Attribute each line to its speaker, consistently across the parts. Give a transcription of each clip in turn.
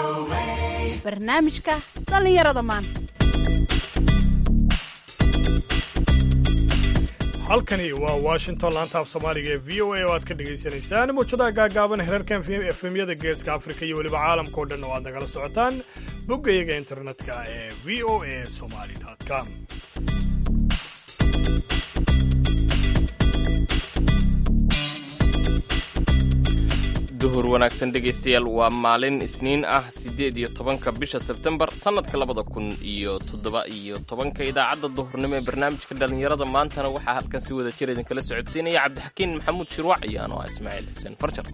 Speaker 1: barnaamijka dhallinyarada maanta
Speaker 2: halkani waa washington laanta af soomaaliga ee v o a oo aad ka dhagaysanaysaan muujadaha gaagaaban herarkan efemyada geeska afrika iyo weliba caalamka o dhan oo aad nagala socotaan boggayaga internetka ee v o a somali com
Speaker 3: duhur wanaagsan dhegaystayaal waa maalin isniin ah siddeed iyo tobanka bisha sebtembar sannadka labada kun iyo toddoba iyo tobanka idaacadda duhurnimo ee barnaamijka dhallinyarada maantana waxaa halkan si wada jir idinkala socodsiinaya cabdixakiin maxamuud shirwac iyo anoo ah ismaaciil xuseen farjar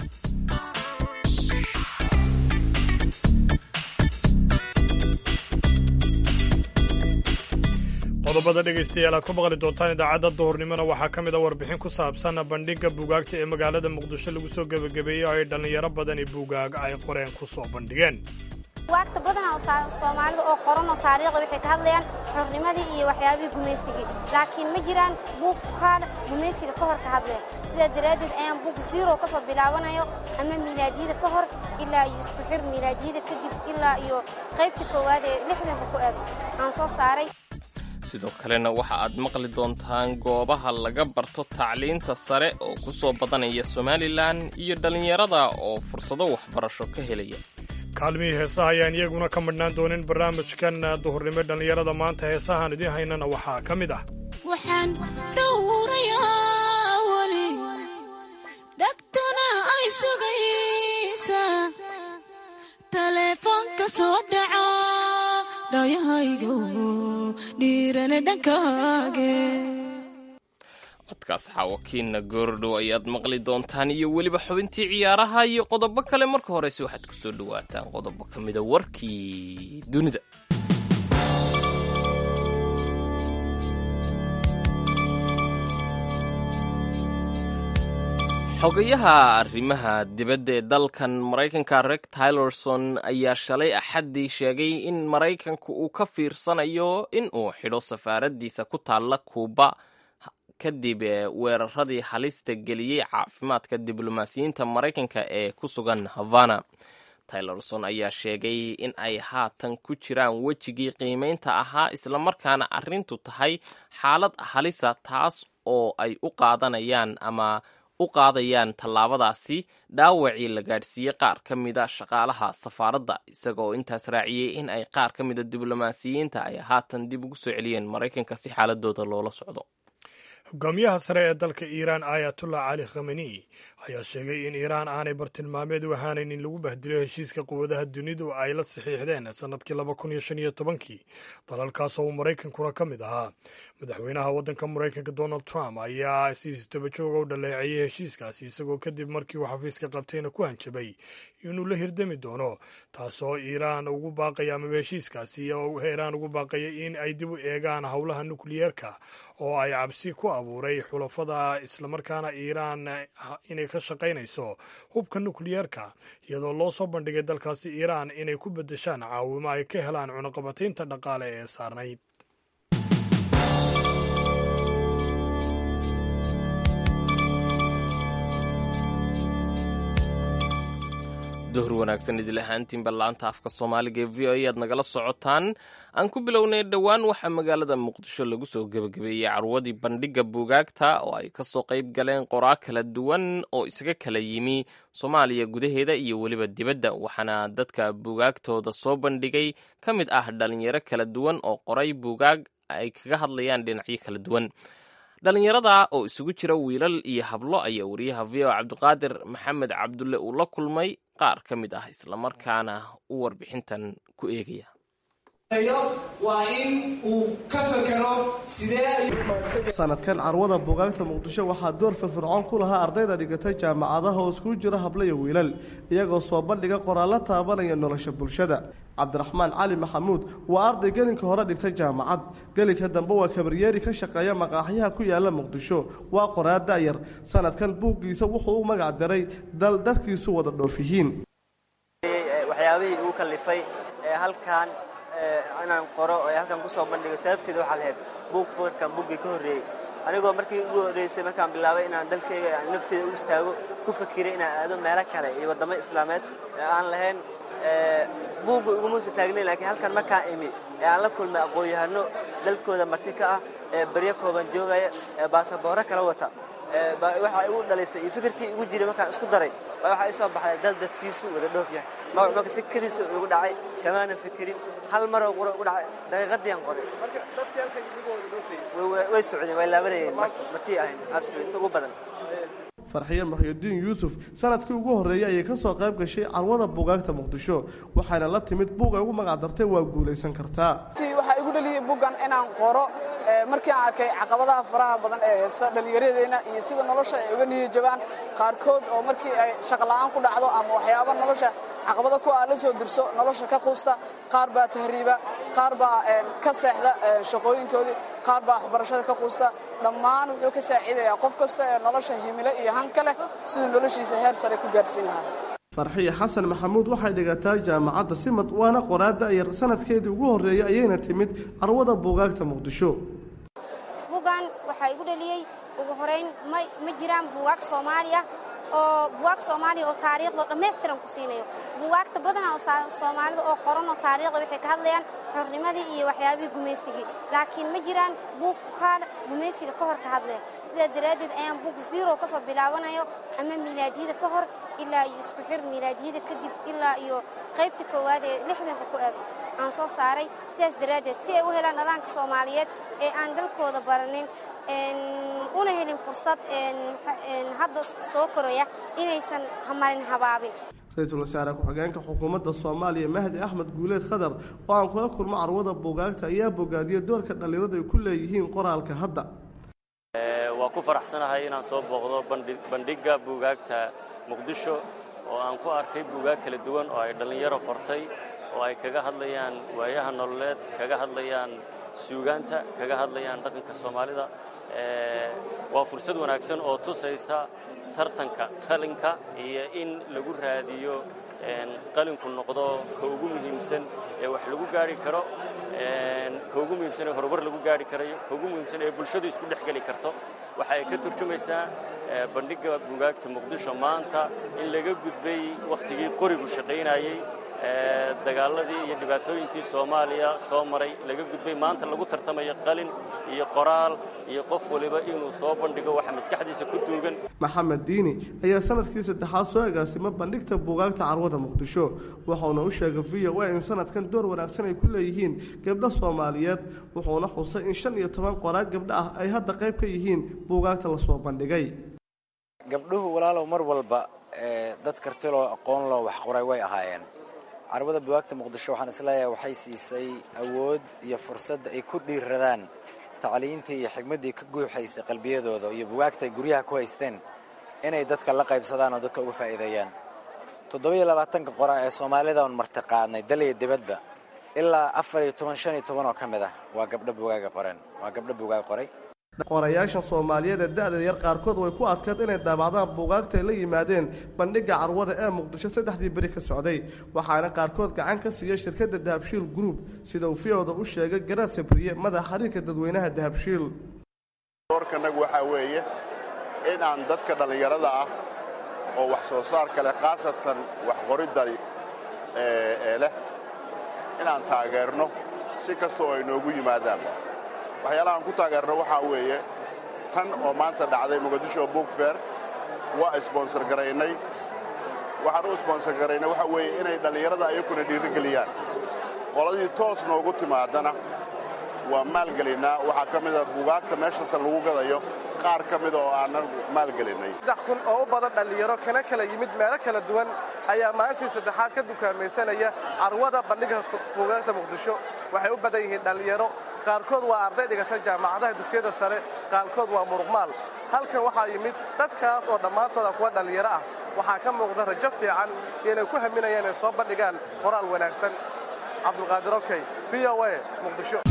Speaker 2: qodobada dhegaystayaal aad ku maqli doontaan idaacadda duhurnimona waxaa ka mid a warbixin ku saabsan bandhigga buugaagta ee magaalada muqdisho lagu soo gebagabeeyey oo ay dhallinyaro badani buugaag ay qoreen ku soo bandhigeen
Speaker 4: bugaagta badanaa soomaalida oo qoran oo taariikhda waxay ka hadlayaan xornimadii iyo waxyaabihii gumaysigii laakiin ma jiraan buug kaan gumaysiga ka hor ka hadlaya sidaa daraaddeed ayaan buug ziro ka soo bilaabanayo ama miilaadiyada ka hor ilaa iyo isku xir miilaadiyada kadib ilaa iyo qaybta koowaad ee lixdanka ku eg aan soo saaray
Speaker 3: sidoo kalena waxa aad maqli doontaan goobaha laga barto tacliinta sare oo ku soo badanaya somalilan iyo dhallinyarada oo fursado waxbarasho ka helaya
Speaker 2: kaalmihii heesaha ayaan iyaguna ka madhnaan doonin barnaamijkan duhurnimo dhallinyarada maanta heesahaan idiin haynana waxaa ka mid ah
Speaker 5: waxaan dhowrayaa weli dhagtuna ay sugaysa taleefoonka soo dhaca dhayahaygo dhiirane dhankaage
Speaker 3: codkaas xaawakiinna goordhow ayaad maqli doontaan iyo weliba xubintii ciyaaraha iyo qodobo kale marka horeyse waxaad ku soo dhowaataan qodobo ka mida warkii dunida xogayaha arrimaha dibadda ee dalkan maraykanka reg tylerson ayaa shalay axaddii sheegay in maraykanku uu ka fiirsanayo in uu xidho safaaraddiisa ku taalla kuuba kadib weeraradii halista geliyey caafimaadka diblomaasiyiinta maraykanka ee ku sugan havana tylerson ayaa sheegay in ay haatan ku jiraan wejigii qiimaynta ahaa islamarkaana arrintu tahay xaalad halisa taas oo ay u qaadanayaan ama u qaadayaan tallaabadaasi dhaawacii la gaadhsiiyey qaar ka mida shaqaalaha safaaradda isagaoo intaas raaciyey in ay qaar ka mida diblomaasiyiinta ay haatan dib ugu soo celiyeen maraykanka si xaaladooda loola socdo
Speaker 2: hogaamiyaha sare ee dalka iiraan ayatullah cali khameni ayaa sheegay in iiraan aanay bartilmaameed u ahaanan in lagu bahdilo heshiiska quwadaha dunidu ay la saxiixdeen sannadkii laba kun iyo shan iyo tobankii dalalkaasoo uu maraykankuna ka mid ahaa madaxweynaha waddanka maraykanka donald trump ayaa si isdabajooga u dhaleeceeyey heshiiskaasi isagoo kadib markii uu xafiiska qabtayna ku hanjabay inuu la hirdami doono taasoo iiraan ugu baaqaya amaba heshiiskaasi oo iiraan ugu baaqaya in ay dib u eegaan howlaha nukliyeerka oo ay cabsi ku abuuray xulafada islamarkaana iiraan inay ka shaqaynayso hubka nukliyeerka iyadoo loo soo bandhigay dalkaasi iiraan inay ku beddeshaan caawimo ay ka helaan cunaqabataynta dhaqaale ee saarnayd
Speaker 3: duhur wanaagsan idil ahaantiinba laanta afka soomaaliga ee v o a aad nagala socotaan aan ku bilownay dhowaan waxaa magaalada muqdisho lagu soo gebagabeeyey carwadii bandhigga buugaagta oo ay kasoo qayb galeen qoraa kala duwan oo isaga kala yimi soomaaliya gudaheeda iyo weliba dibadda waxaana dadka buugaagtooda soo bandhigay ka mid ah dhalinyaro kala duwan oo qoray buugaag ay kaga hadlayaan dhinacyo kala duwan dhalinyarada oo isugu jira wiilal iyo hablo ayaa wariyaha v o cabdiqaadir maxamed cabdulle uu la kulmay qaar ka mid ah islamarkaana u warbixintan ku eegaya
Speaker 6: waa in uu ka fekero
Speaker 7: sanadkan carwada buugaagta muqdisho waxaa door firfircoon ku lahaa ardayda dhigatay jaamacadaha oo iskugu jira hablo iyo wiilal iyagoo soo bandhiga qoraallo taabanaya nolosha bulshada cabdiraxmaan cali maxamuud waa arday gelinka hore dhigtay jaamacad gelinka dambe waa kabaryeeri ka shaqeeya maqaaxyaha ku yaala muqdisho waa qoraa da'yar sanadkan buuggiisa wuxuu u magac daray dal dadkiisu wada dhoof yihiin
Speaker 8: waxyaabihii igu kallifay ee halkan inaan qoro ee halkan kusoo bandhigo sababteeda waxaa lahayd buug foorkan buuggii ka horreeyey anigoo markii ugu horreysay markaan bilaabay inaan dalkayga nafteeda u istaago ku fakiray inaan aado meelo kale iyo waddamo islaameed ee aan lahayn buugga igumuusa taagnay laakiin halkan markaan imi ee aan la kulmay aqoon-yahano dalkooda marti ka ah ee baryo kooban joogaya ee baasabooro kala wata waxaa igu dhalaysay iyo fikirkii igu jiray markaan isku daray baa waxaa ii soo baxday dal dadkiisu wada dhoof yahay magac marka si kadiisa igu dhacay kamaanan fikirin hal maroo qura igu dhacay daqiiqadiian qoray way socdeen way laabanayeen martii ahayn absolut inta ugu badan
Speaker 7: farxiye muxyidiin yuusuf sanadkii ugu horreeyey ayay ka soo qayb gashay carwada buugaagta muqdisho waxayna la timid buug ay ugu magacdartay waa guulaysan kartaa
Speaker 9: waxaa igu dhaliyey buuggan inaan qoro markii aan arkay caqabadaha faraha badan ee haysta dhallinyaradeenna iyo sida nolosha ay uga niyi jabaan qaarkood oo markii ay shaqla'aan ku dhacdo ama waxyaaba nolosha caqabada ku aa la soo dirso nolosha ka quusta qaar baa tahriiba qaar baa ka seexda shaqooyinkoodii qaar baa waxbarashada ka quusta dhammaan wuxuu ka saaciidayaa qof kasta ee nolosha himilo iyo hanka leh siduu noloshiisa heer sare ku gaarsiin lahaa
Speaker 7: farxiye xasan maxamuud waxay dhigataa jaamacadda simad waana qoraada yar sanadkeedii ugu horreeyey ayayna timid carwada buugaagta muqdisho
Speaker 4: buuggan waxaa igu dhaliyey ugu horayn ma jiraan buugaag soomaaliya oo buugaag soomaaliya oo taariikhda dhammaystiran ku siinayo buugaagta badanaa oo soomaalida oo qoran oo taariikhda waxay ka hadlayaan xornimadii iyo waxyaabihii gumaysigii laakiin ma jiraan buug ka gumaysiga ka hor ka hadlaya sidaa daraaddeed ayaan buug zero ka soo bilaabanayo ama milaadiyada ka hor ilaa iyo isku xir milaadiyada kadib ilaa iyo qaybta koowaad ee lixdanka ku eg aan soo saaray sidaas daraaddeed si ay u helaan dhalaanka soomaaliyeed ee aan dalkooda baranin una helin fursad hadda soo koraya inaysan marin habaabin
Speaker 7: ra-iisul wasaare ku-xigeenka xukuumadda soomaaliya mahdi axmed guuleed khadar oo aan kula kulmo carwada buugaagta ayaa bogaadiyey doorka dhallinyaradu ay ku leeyihiin qoraalka hadda
Speaker 10: waa ku faraxsanahay inaan soo booqdo bandhigga buugaagta muqdisho oo aan ku arkay buugaag kala duwan oo ay dhallinyaro qortay oo ay kaga hadlayaan waayaha nololeed kaga hadlayaan suugaanta kaga hadlayaan dhaqanka soomaalida waa fursad wanaagsan oo tusaysa tartanka qalinka iyo in lagu raadiyo qalinku noqdo ka ugu muhiimsan ee wax lagu gaari karo ka ugu muhiimsan ee horumar lagu gaari karayo ka ugu muhiimsan ee bulshadu isku dhex geli karto waxa ay ka turjumaysaa bandhigga buugaagta muqdisho maanta in laga gudbay wakhtigii qorigu shaqaynayey dagaaladii iyo dhibaatooyinkii soomaaliya soo maray laga gudbay maanta lagu tartamayo qalin iyo qoraal iyo qof waliba inuu soo bandhigo waxa maskaxdiisa ku duugan
Speaker 7: maxamed diini ayaa sanadkii saddexaad soo agaasima bandhigta buugaagta carwada muqdisho wuxuuna u sheegay v o a in sanadkan door wanaagsan ay ku leeyihiin gabdho soomaaliyeed wuxuuna xusay in shan iyo toban qoraag gabdho ah ay hadda qayb ka yihiin buugaagta lasoo bandhigay
Speaker 11: gabdhuhu walaalow mar walba dad kartiloo aqoon loo wax qoray way ahaayeen carwada buwaagta muqdisho waxaan isleeyahay waxay siisay awood iyo fursad ay ku dhiiradaan tacliintii iyo xigmaddii ka guuxaysay qalbiyadooda iyo buwaagta ay guryaha ku haysteen inay dadka la qaybsadaan oo dadka uga faa'iideeyaan toddobiyo labaatanka qora ee soomaalida oon martiqaadnay dal iyo dibadba ilaa afar iyo toban shan iyo toban oo ka mid ah waa gabdho buugaaga qoreen waa gabdho buugaag qoray
Speaker 7: qorayaasha soomaaliyeed ee da-da yar qaarkood way ku adkeed inay daabacdaan buugaagta ay la yimaadeen bandhigga carwada ee muqdisho saddexdii beri ka socday waxaana qaarkood gacan ka siiyey shirkadda dahabshiil group sida uu fiyooda u sheegay garaad sabriye madax xiriirka dadweynaha dahabshiil
Speaker 12: doorkanagu waxaa weeye in aan dadka dhallinyarada ah oo wax soo saarka leh khaasatan wax qoridda ee leh inaan taageerno si kasta oo ay noogu yimaadaan waxyaalahaan ku taageerno waxaa weeye tan oo maanta dhacday muqadisho book fair waa isbonsor garaynay waxaan u isbonsor garaynay waxaa weeye inay dhallinyarada ayakuna dhiirigeliyaan qoladii toos noogu timaadana waa maalgelinnaa waxaa ka mida buugaagta meesha tan lagu gadayo qaar ka mida oo aanan maalgelinnay
Speaker 7: saddex kun oo u badan dhallinyaro kana kala yimid meelo kala duwan ayaa maalintii saddexaad ka dukaamaysanaya carwada bandhigga buugaagta muqdisho waxay u badan yihiin dhallinyaro qaarkood waa arday dhigata jaamacadaha dugsiyada sare qaarkood waa muruqmaal halkan waxaa yimid dadkaas oo dhammaantooda kuwa dhallinyaro ah waxaa ka muuqda rajo fiican inay ku haminayaan inay soo bandhigaan qoraal wanaagsan cabdulqaadir okey v o a muqdisho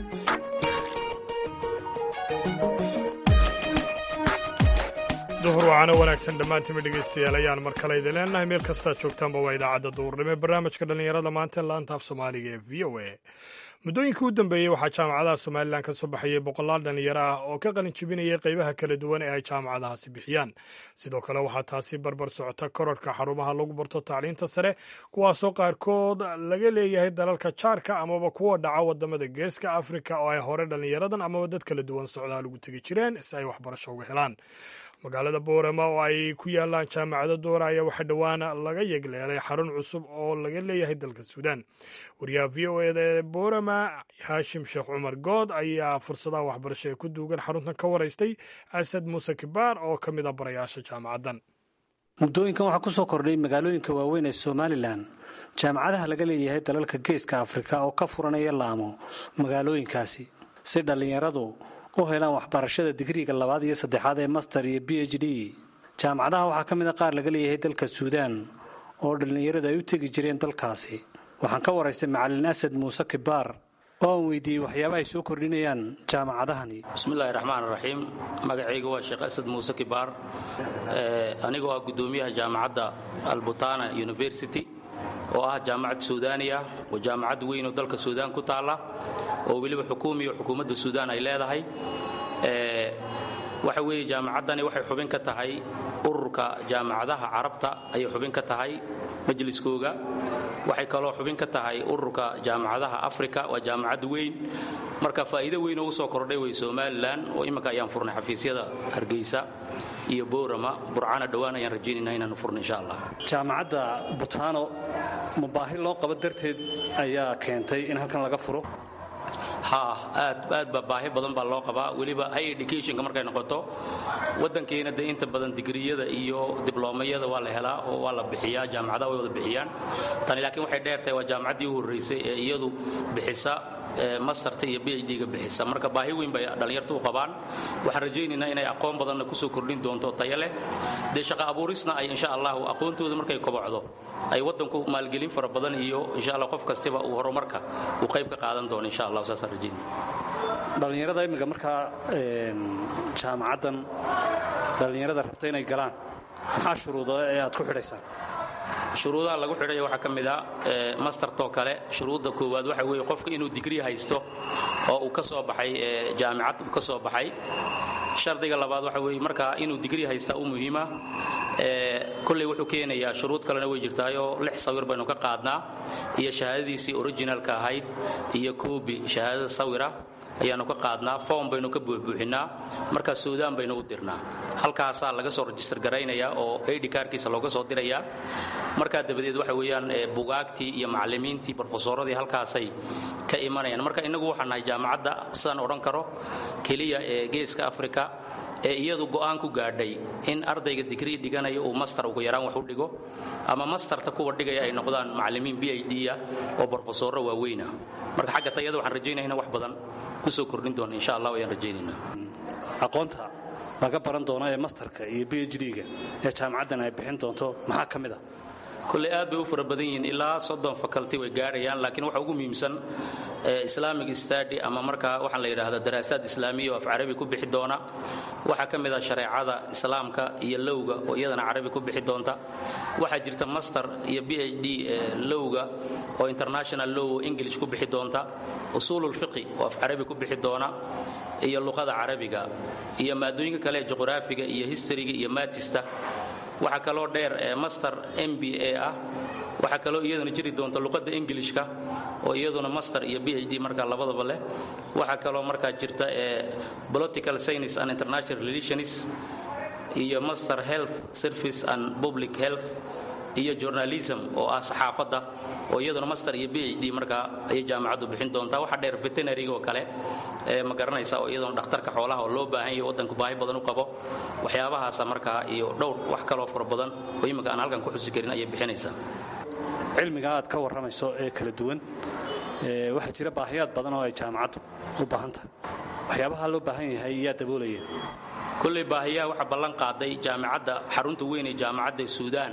Speaker 2: duhur waana wanaagsan dhammaantiinba dhegaystayaal ayaan mar kale idin leenahay meel kastaa joogtaanba waa idaacadda duurnimo ee barnaamijka dhallinyarada maanta laanta af soomaaliga ee v o a muddooyinkii u dambeeyey waxaa jaamacadaha somalilan ka soo baxayay boqolaal dhallinyaro ah oo ka qalin jebinayay qaybaha kala duwan ee ay jaamacadahaasi bixiyaan sidoo kale waxaa taasi barbar socota kororhka xarumaha lagu barto tacliinta sare kuwaasoo qaarkood laga leeyahay dalalka jaarka amaba kuwa dhaca wadamada geeska afrika oo ay hore dhallinyaradan amaba dad kala duwan socdaal ugu tegi jireen si ay waxbarasho uga helaan magaalada boorama oo ay ku yaalaan jaamacado doora ayaa waxaa dhowaan laga yegleelay xarun cusub oo laga leeyahay dalka suudaan wariyaha v o eda ee boorama haashim sheekh cumar good ayaa fursadaha waxbarasho ee ku duugan xaruntan ka waraystay asad muuse kibaar oo ka mid a barayaasha jaamacaddan
Speaker 13: muddooyinkan waxaa ku soo kordhay magaalooyinka waaweyn ee somalilan jaamacadaha laga leeyahay dalalka geeska afrika oo ka furanaya laamo magaalooyinkaasi si dhallinyaradu u helaan waxbarashada digriiga labaad iyo saddexaad ee master iyo b h d jaamacadaha waxaa ka mid a qaar laga leeyahay dalka suudaan oo dhallinyaradu ay u tegi jireen dalkaasi waxaan ka waraystay macalin asad muuse kibaar oo aan weydiiyey waxyaabaha ay soo kordhinayaan jaamacadahani
Speaker 14: bismillahi raxmaan raxiim magacayga waa sheekh asad muuse kibaar anigoo ah guddoomiyaha jaamacadda albutana university oo ah jaamacad suudaani ah oo jaamacad weyn oo dalka suudaan ku taalla oo weliba xukuumiyo xukuumadda suudaan ay leedahay waxa weeye jaamacaddani waxay xubin ka tahay ururka jaamacadaha carabta ayay xubin ka tahay majliskooga waxay kaloo xubin ka tahay ururka jaamacadaha afrika waa jaamacad weyn marka faa'iido weyn oo u soo kordhay way somalilan oo imminka ayaan furnay xafiisyada hargeysa iyo boorama burcana dhowaan ayaan rajaynayna inaanu furno insha allah
Speaker 13: jaamacadda butaano ma baahi loo qabo darteed ayaa keentay in halkan laga furo
Speaker 14: ha aad aad baa baahi badan baa loo qabaa weliba high educationka markay noqoto waddankeena dee inta badan digriyada iyo dibloomyada waa la helaa oo waa la bixiyaa jaamacadaha way wada bixiyaan tani laakiin waxay dheertahay waa jaamacaddii u horraysay ee iyadu bixisa masterta iyo b h d-ga bixisa marka baahi weyn bay dhallinyartu u qabaan waxaan rajaynaynaa inay aqoon badanna kusoo kordhin doonto tayo leh dee shaqa abuurisna ay insha allahu aqoontooda markay kobocdo ay waddanku maalgelin fara badan iyo insha allah qof kastiba uu horumarka uu qayb ka qaadan doono insha allah saasaan rajaynaya
Speaker 13: dhallinyarada imminka markaa jaamacaddan dhallinyarada rabta inay galaan maxaa shuruudo ee aad ku xidhaysaan
Speaker 14: shuruudaha lagu xidhaya waxaa ka mid a mastertoo kale shuruudda koowaad waxa weeye qofka inuu digrii haysto oo uu ka soo baxay jaamicad uu ka soo baxay shardiga labaad waxa weeye markaa inuu digrii haystaa u muhiima kolley wuxuu keenayaa shuruud kalena way jirtaayoo lix sawir baynu ka qaadnaa iyo shahaadadiisii originalka ahayd iyo koobi shahaadada sawira ayaanu ka qaadnaa foom baynu ka buuxbuuxinnaa markaa suudaan baynu u dirnaa halkaasaa laga soo rajistar garaynayaa oo aidi kaarkiisa looga soo dirayaa markaa dabadeed waxa weeyaan bugaagtii iyo macallimiintii brofesoradii halkaasay ka imanayaan marka innagu waxaan nahay jaamacadda sidaan odhan karo keliya ee geeska afrika ee iyadu go'aan ku gaadhay in ardayga digrii dhiganaya uu master ugu yaraan wax u dhigo ama masterta kuwa dhigaya ay noqdaan macallimiin b h d-ya oo brofesorro waaweyna marka xagga tayada waxaan rajaynaya in wax badan kusoo kordhin doona insha allah ayaan rajaynaynaa
Speaker 13: aqoonta laga baran doono ee masterka iyo b h d-ga ee jaamacaddan ay bixin doonto maxaa ka mid a
Speaker 14: kolley aad bay u fara badan yihiin ilaa soddon faculty way gaarayaan laakiin waxa ugu muhiimsan islamic study ama markaa waxaan la yidhaahdaa daraasaad islaamiya oo af carabi ku bixi doona waxaa ka mid ah shareecada islaamka iyo lowga oo iyadana carabi ku bixi doonta waxaa jirta master iyo b h d lowga oo international low english ku bixi doonta usuululfiqi oo af carabi ku bixi doona iyo luqada carabiga iyo maadooyinka kale ee juqraafiga iyo historyga iyo matista waxaa kaloo dheer master m b a ah waxaa kaloo iyaduna jiri doonta luqadda ingilishka oo iyaduna master iyo b h d markaa labadaba leh waxaa kaloo markaa jirta political science and international relations iyo master health service and public health iyo journalism oo ah saxaafadda oo iyaduna master iyo b h d markaa ayay jaamacaddu bixin doontaa waxaa dheer veterinariga oo kale ma garanaysa oo iyaduna dhakhtarka xoolaha oo loo baahan yahay waddanku baahi badan u qabo waxyaabahaasa markaa iyo dhowr wax kaloo fara badan oo imminka aan halkan ku xusi karin ayay bixinaysaa
Speaker 13: cilmiga aad ka warramayso ee kala duwan waxaa jira baahiyaad badan oo ay jaamacaddu u baahan tahay waxyaabaha loo baahan yahay yaa daboolaya
Speaker 14: kolley baahiyaha waxaa ballan qaaday jaamacadda xarunta weyn ee jaamacadda suudaan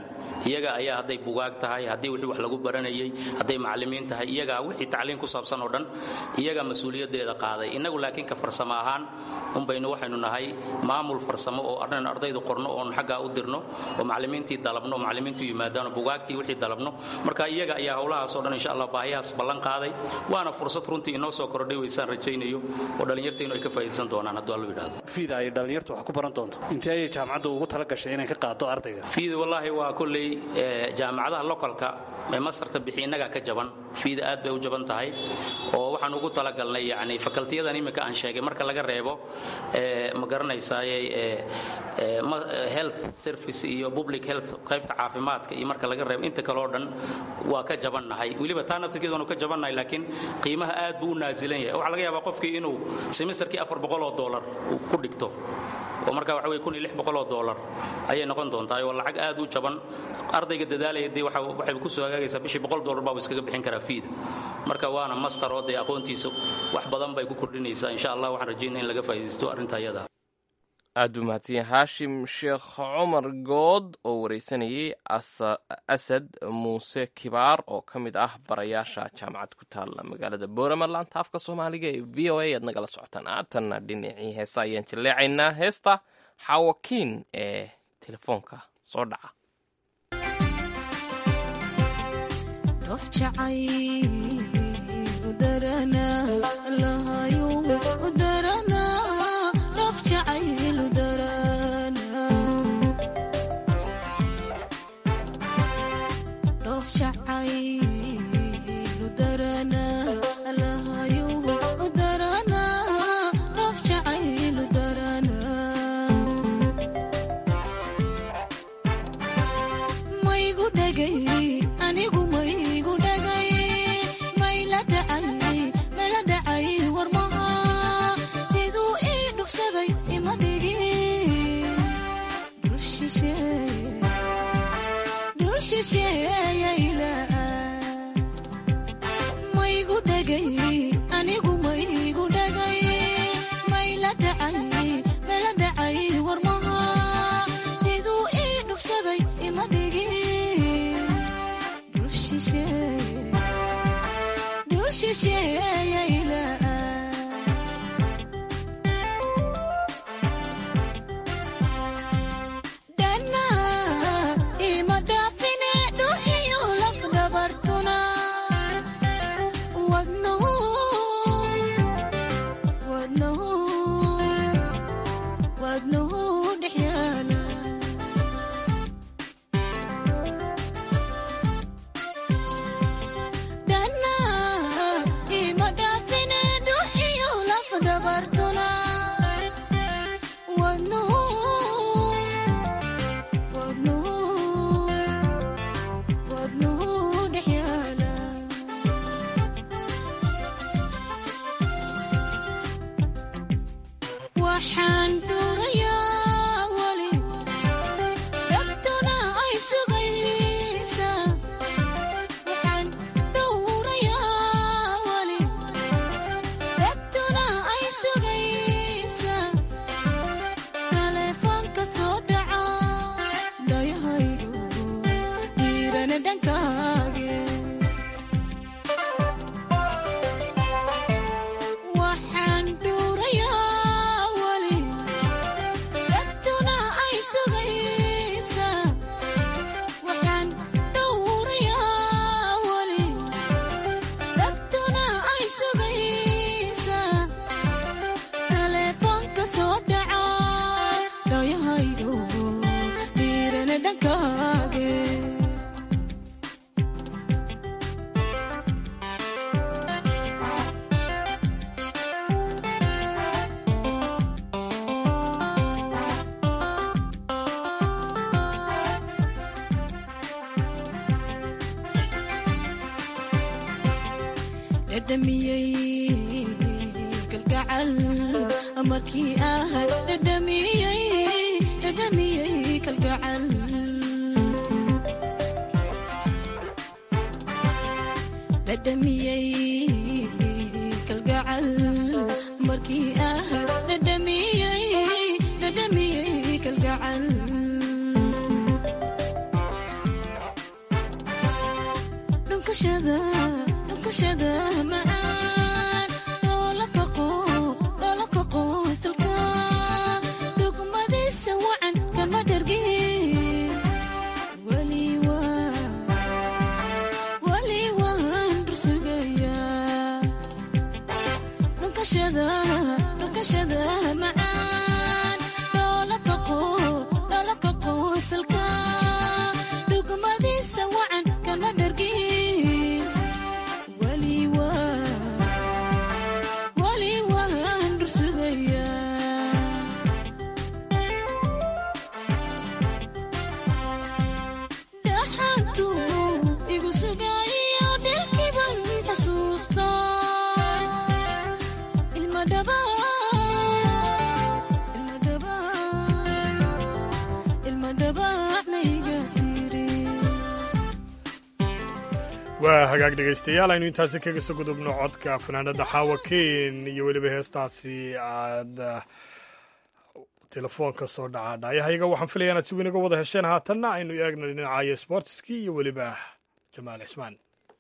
Speaker 14: iyaga ayaa hadday bugaag tahay haddii wixii wax lagu baranayay hadday macallimiin tahay iyagaa wixii tacliin ku saabsan oo dhan iyagaa mas-uuliyaddeeda qaaday innagu laakiin ka farsamo ahaan unbaynu waxaynu nahay maamul farsamo oo arnaynu ardaydu qorno oon xaggaa u dirno oo macallimiintii dalabno macallimiintu yimaadaan oo bugaagtii wixii dalabno marka iyaga ayaa howlahaas oo dhan insha allah baahiyahaas ballan qaaday waana fursad runtii inoo soo kordhay weysaan rajaynayo oo dhallinyartaynu ay ka faa'iidaysan doonaan hadduu allo yidhaahdo
Speaker 13: fiida ay dhallinyartu wax ku baran doonto intee ayay jaamacadda ugu tala gashay inay ka qaado ardayga
Speaker 14: fiida wallaahi waa kolley jaamacadaha lokalka ee mastarta bixi innagaa ka jaban fiida aad bay u jaban tahay oo waxaan ugu talagalnay yani fakaltiyadan iminka aan sheegay marka laga reebo ma garanaysaaye health service iyo public health qaybta caafimaadka iyo marka laga reebo inta kale oo dhan waa ka jabannahay weliba taa naftirkeedaanu ka jabannahay laakiin qiimaha aad buu u naasilan yahay waxaa laga yaabaa qofkii inuu semesterkii afar boqol oo dollar ku dhigto oo markaa waxa weye kun iyo lix boqol oo dollar ayay noqon doontaa oo lacag aad u jaban ardayga dadaalaya dee waxay ku soo hagaagaysaa bishii boqol dollar baa iskaga bixin karaa fiida marka waana master oo dee aqoontiisa wax badan bay ku kordhinaysaa insha allah waxaan rajaynaya in laga faa'iidaysto arrinta iyada
Speaker 3: aad buu mahadsan yahay haashim sheekh cumar good oo wareysanayay asad muuse kibaar oo ka mid ah barayaasha jaamacad ku taalla magaalada boorama laanta afka soomaaliga ee v o a aad nagala socotaan aatanna dhinacii heesa ayaan jilleecaynaa heesta xawakiin ee telefoonka soo dhaca
Speaker 5: dhunkashada dhunkashada macaan loola kaqo loola kaqo salka dhugmadiisa wacan kama dhargin weli waa weli waan rusugayaa dhunkashada dhunkashada macaan loola kaqo loola kaqo salka dhugmadiisa wacan kama dhargin weli waa weli waan dhursugayaa dhaxantu igu sugayo dhelkiban xasuusta ilma dhaba ilma dhaba ilma dhabaacnayga tiri
Speaker 2: waa hagaag dhegaystayaal aynu intaasi kaga soo gudubno codka fanaanada xaawa ken iyo weliba heestaasi aad ah, telefoonka soo dhaca dhaayahayaga waxaan filaya inaad si weyn uga wada hesheen haatanna aynu eegno dhinacayo sportiskii iyo weliba jamaal cismaan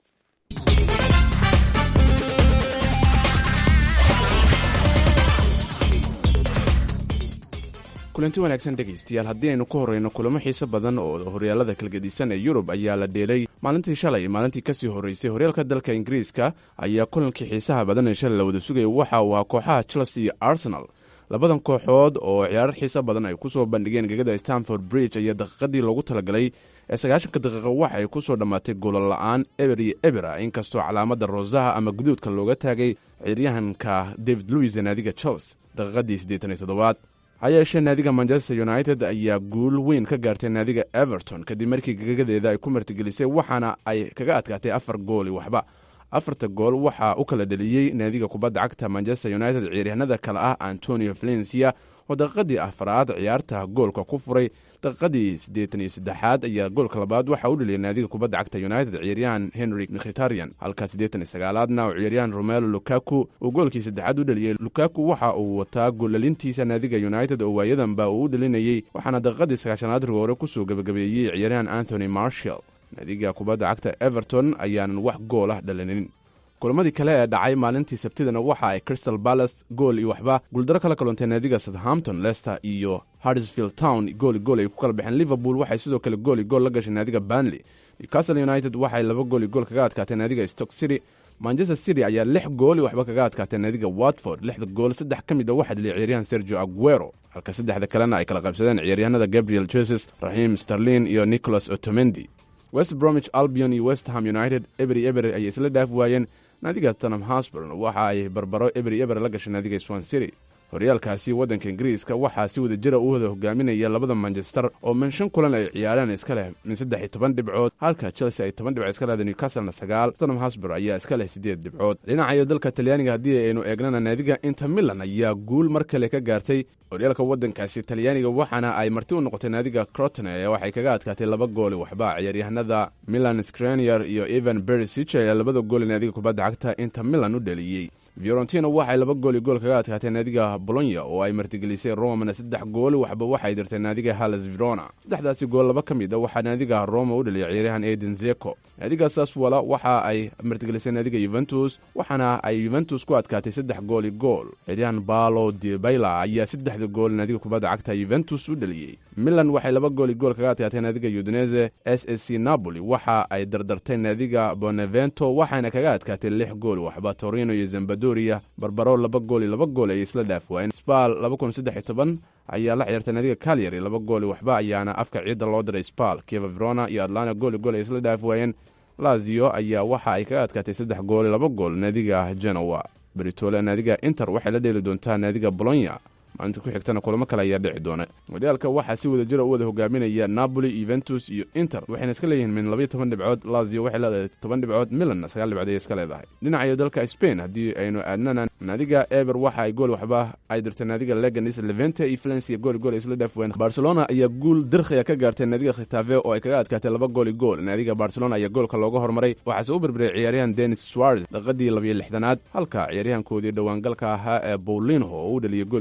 Speaker 15: kulanti wanaagsan dhegaystayaal haddii aynu ku horreyno kulamo xiise badan oo horyaalada kalgedisan ee yurub ayaa la dheelay maalintii shalay iyo maalintii kasii horreysay horyaalka dalka ingiriiska ayaa kulankii xiisaha badan ee shalay la wada sugaya waxa uu ahaa kooxaha chelsea iyo arsenal labadan kooxood oo ciyaarar xiise badan ay kusoo bandhigeen gegada stanford bridge ayaa daqiiqadii loogu talagalay ee sagaashanka daqiiqo waxa ay kusoo dhammaatay goolal la-aan eber iyo ebera inkastoo calaamada rosaha ama guduudka looga taagay ciyaaryahanka david louis ee naadiga chelsea daqiiqadii siddeetan iyo toddobaad ha yeeshee naadiga manchester united ayaa guul weyn ka gaartay naadiga everton kadib markii gagadeeda ay ku martigelisay waxaana ay kaga adkaatay afar gooli waxba afarta gool waxaa u kala dheliyey naadiga kubadda cagta manchester united ciyaaryahanada kale ah antonio valencia oo daqiiqadii afaraad ciyaarta goolka ku furay daqiiqadii siddeetan iyo saddexaad ayaa goolka labaad waxaa u dheliyay naadiga kubadda cagta united ciyaaryahan henry mkhitarian halka siddeetan iyo sagaalaadna uu ciyaaryahan romelo lukaku uu goolkii saddexaad u dheliyey lukaku waxa uu wataa goolalintiisa naadiga united oo waayadanba uu u dhelinayey waxaana daqiiqadii sagaashanaad rigoore kusoo gebagabeeyey ciyaaryahan anthony marshall naadiga kubadda cagta everton ayaanan wax gool ah dhalinin kulamadii kale ee dhacay maalintii sabtidana waxa ay crystal palace gool iyo waxba guuldaro kala kaluntay naadiga southampton leicester iyo harrisfield town gooli gool ay ku kala baxeen liverpool waxay sidoo kale gooli gool la gashay naadiga banley newcastle united waxay laba gooli gool kaga adkaatay naadiga stock city manchester city ayaa lix gooli waxba kaga adkaatay naadiga watford lixda gool saddex ka mid a waxaa dheliyay ciyaaryahan sergio aguero halka saddexda kalena ay kala qaybsadeen ciyaaryahanada gabriel jesus raxiim sterlin iyo nicholas otomendi west bromwich albion iyo west ham united ebery eber ayay isla dhaaf waayeen naadiga tanam hasburn waxa ay barbaro ebery eber la gashay naadiga swan city horyaalkaasi waddanka ingiriiska waxaa si wada jira u wada hogaaminaya labada manchester oo min shan kulan ay ciyaareen iska leh min saddex iyo toban dhibcood halka chelsea ay toban dhibcood iska leedahay newcastlena sagaal tottenham hosbur ayaa iska leh siddeed dhibcood dhinacayo dalka talyaaniga haddii aynu eegnana naadiga inter milan ayaa guul mar kale ka gaartay horyaalka waddankaasi talyaaniga waxaana ay marti u noqotay naadiga crotone ee waxay kaga adkaatay laba gooli waxba ciyaaryahanada milan scranier iyo evan berisich ayaa labada gooli naadiga kubadda cagta inter milan u dheliyey fiorentina waxay laba gooli gool kaga adkaatay naadiga bolonya oo ay martigelisay romana saddex gooli waxba waxay dirtay naadiga halles verona saddexdaasi gool laba ka mid a waxaa naadiga roma u dhaliyay ciyaaryahan eden zeko naadiga saswala waxa ay martigelisay naadiga yuventus waxaana ay yuventus ku adkaatay saddex gooli gool ciyaaryahan balo debayla ayaa saddexda gool naadiga kubadda cagta yuventus u dhaliyey milan waxay laba gooli gool kaga adkaatay naadiga udinese s s c napoli waxa ay dardartay naadiga bonevento waxaana kaga adkaatay lix gool waxba torino iyo zambadoria barbaro laba gooli laba gool ay isla dhaaf waayeen spal laba kun saddex iyo toban ayaa la ciyaartay naadiga calyary laba gooli waxba ayaana afka ciidda loo diray spal kieva verona iyo atlanta gooli gool ay isla dhaaf waayeen lazio ayaa waxa ay kaga adkaatay saddex gooli laba gool naadiga genoa beritole naadiga inter waxay la dheeli doontaa naadiga bolonya maalinta ku xigtana kulamo kale ayaa dhici doona horyaalka waxaa si wada jira u wada hogaaminaya napoli yuventus iyo inter waxayna iska leeyihiin min labayo toban dhibcood lazio waxay leedahay toban dhibcood milanna sagaal dhibcood ayay iska leedahay dhinacayo dalka spain haddii aynu aadnana naadiga eber waxa ay gool waxba ay dirtay naadiga leganis levente iyo valencia gooli gool ay isla dhaafween barcelona ayaa guul dirkhiya ka gaartay naadiga khitafe oo ay kaga adkaatay laba gooli gool naadiga barcelona ayaa goolka looga hormaray waxaase u berberay ciyaaryahan denis suarez daqiiqadii labayo lixdanaad halka ciyaaryahankoodii dhowaangalka ahaa ee bowlinho oo u dhaliyay goolkii guusha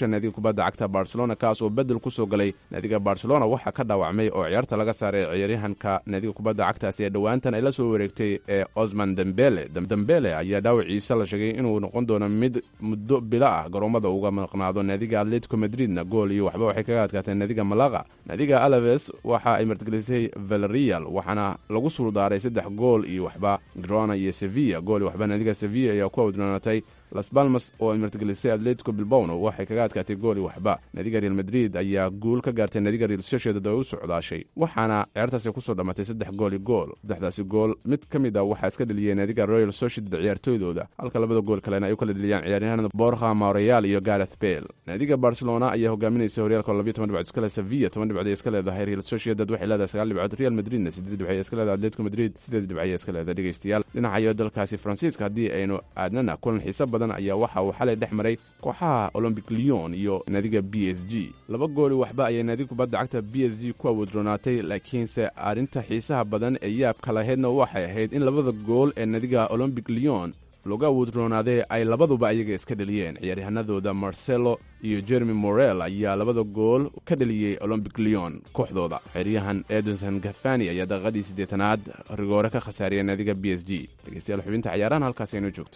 Speaker 15: goolasha naadiga kubadda cagta barcelona kaas oo bedel kusoo galay naadiga barcelona waxaa ka dhaawacmay oo ciyaarta laga saaray ciyaaryahanka naadiga kubadda cagtaasi ee dhowaantan ay la soo wareegtay ee osman dembele dembele ayaa dhaawaciisa la sheegay inuu noqon doono mid muddo bilo ah garoomada uga maqnaado naadiga atletico madridna gool iyo waxba waxay kaga adkaatee naadiga malaga naadiga alaves waxa ay martigelisay valerial waxaana lagu suuldaaray saddex gool iyo waxba grona iyo sevilla gool iyo waxba naadiga sevilla ayaa ku awdnaanatay las balmas oo ay martigelisay atletico bilbawno waxay kaga adkaatay gool iyo waxba naadiga real madrid ayaa guul ka gaartay naadiga real sociedad oo u socdaashay waxaana ciyaartaasi kusoo dhammaatay saddex gool iyo gool saddexdaasi gool mid ka mid a waxaa iska dheliyey naadiga royal sociedad ciyaartooydooda halka labada gool kalena ay u kala dheliyaan ciyaaryahanada borha mareal iyo gareth bale naadiga barcelona ayaa hogaaminaysa horyaalka labiyo toban dhibcood iskale sevilla toban dhibcood ay iska leedahay real sociedad waxay leedahay sagaal dhibcood real madridna sideed dhibcood ay iska leedahay atletico madrid sideed dhibcood ay iska leedahay dhegeystayaal dhinacayo dalkaasi faransiiska haddii aynu aadnana kulan xiiso badan ayaa waxa uu xalay dhex maray kooxaha olombic leon iyo naadiga b s g laba gooli waxba ayay naadiga kubadda cagta b s g ku awoodroonaatay laakiinse arrinta xiisaha badan ee yaabka lahaydna waxay ahayd in labada gool ee naadiga olombic leon looga awoodroonaaday ay labaduba ayaga iska dheliyeen ciyaaryahanadooda marcelo iyo jeremy morel ayaa labada gool ka dheliyey olombic leon kooxdooda xeryahan edinson gafani ayaa daqiiqadii siddeetanaad rigoore ka khasaariyay naadiga b s g dhegeystayaal xubinta ciyaarahan halkaas aynoo joogto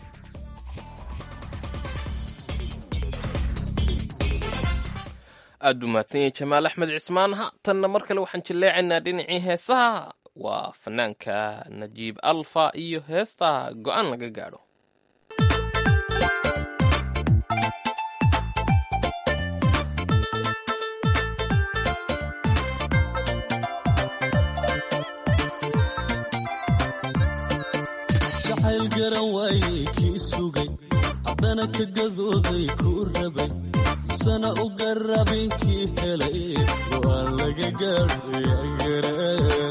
Speaker 3: aad buu mahadsan yahay jamaal axmed cismaan haatanna mar kale waxaan jilleecaynaa dhinacii heesaha waa fanaanka najiib alfa iyo heesta go-aan laga gaadho
Speaker 5: jacayl garan waayey kii sugay haddana ka gadooday kuu rabay sana u garabin kii helay go'aan laga gaadhayagaraan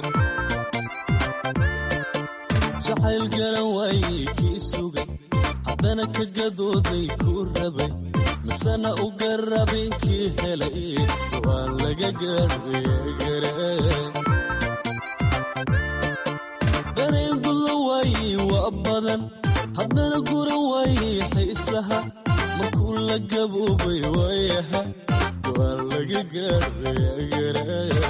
Speaker 5: jacayl garan waayey kii sugay haddana ka gadooday kuu rabay misana u garabin kii helay go'aan laga gaadhayagaraan dareen gulla waayey waa badan haddana guran waayey xiisaha markuu la gaboobay waayaha go'aan laga gaadhayagaraan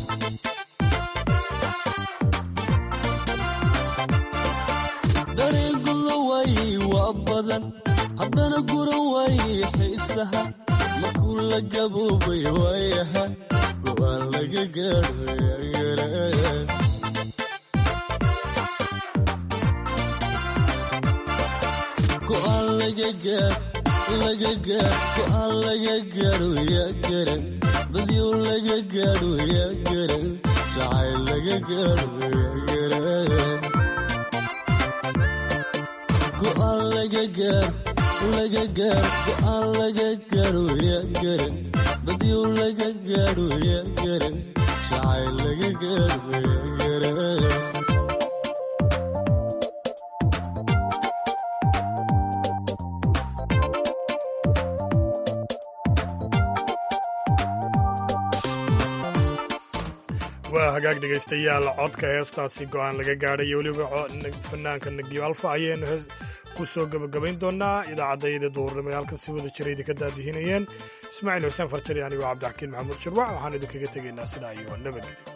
Speaker 5: dareen gulla waayey waa badan haddana guran waayey xiisaha markuu la gaboobay waayaha go'aan laga gaadhayagaraan go'aan laga gaar laga gaar go'aan laga gaadho yaa garan dadyow laga gaadho yaa garan jacayl laga gaadho yaa garan go'aan laga gaar laga gaar go'aan laga gaadho yaa garan dadyow laga gaadho yaa garan jacayl laga gaadho yaa garan
Speaker 2: waa hagaag dhegaystayaal codka heestaasi go'aan laga gaadhay iyo weliba fanaanka nagiib alfa ayaynu hees ku soo gebagabayn doonaa idaacaddayada duurnimo ee halkan si wada jira idinka daadihinayeen ismaaciil xuseen farjari anigoo cabdixakiin maxamuud shirwac waxaan idinkaga tegaynaa sidaa iyo nabadgelyo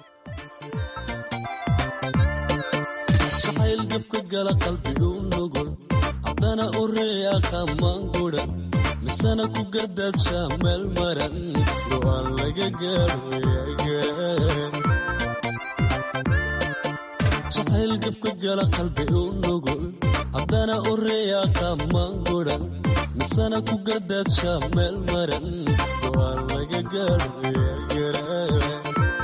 Speaker 5: jacayl gabka gala qalbigu nugul haddana u reeya qamaan gudan misana ku gardaadshaa meel maran go'aan laga gaadho yagaraan jacayl gabka gala qalbi u nugul haddana u reeya qamaan gudan misana ku gardaadshaa meel maran go'aan laga gaadho yagaraan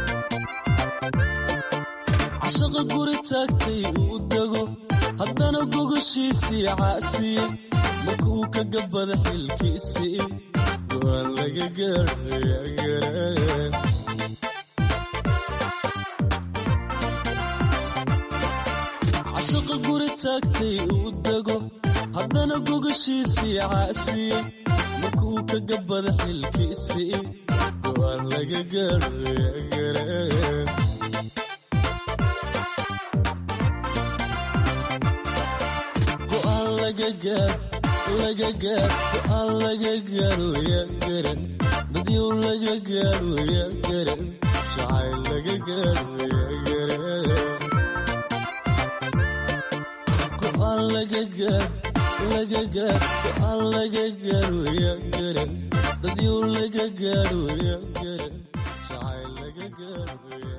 Speaker 5: cashaqa guri taagtay uu dego haddana gogoshiisii caasiye markuu ka gabada xilkiisii go'aan laga gaadho yagaraan cashaqa guri taagtay uu dego haddana gogoshiisii caasiye markuu ka gabada xilkiisii go'aan laga gaadho yagaraan go'aan laga gaar laga gaar go'aan laga gaaro yaa garan dadyow laga gaaro yaa garan jacayl laga gaaro yaa garan go'aan laga gaar laga gaar go'aan laga gaaro yaa garan dadyow laga gaaro yaa garan jacayl laga gaaro yaa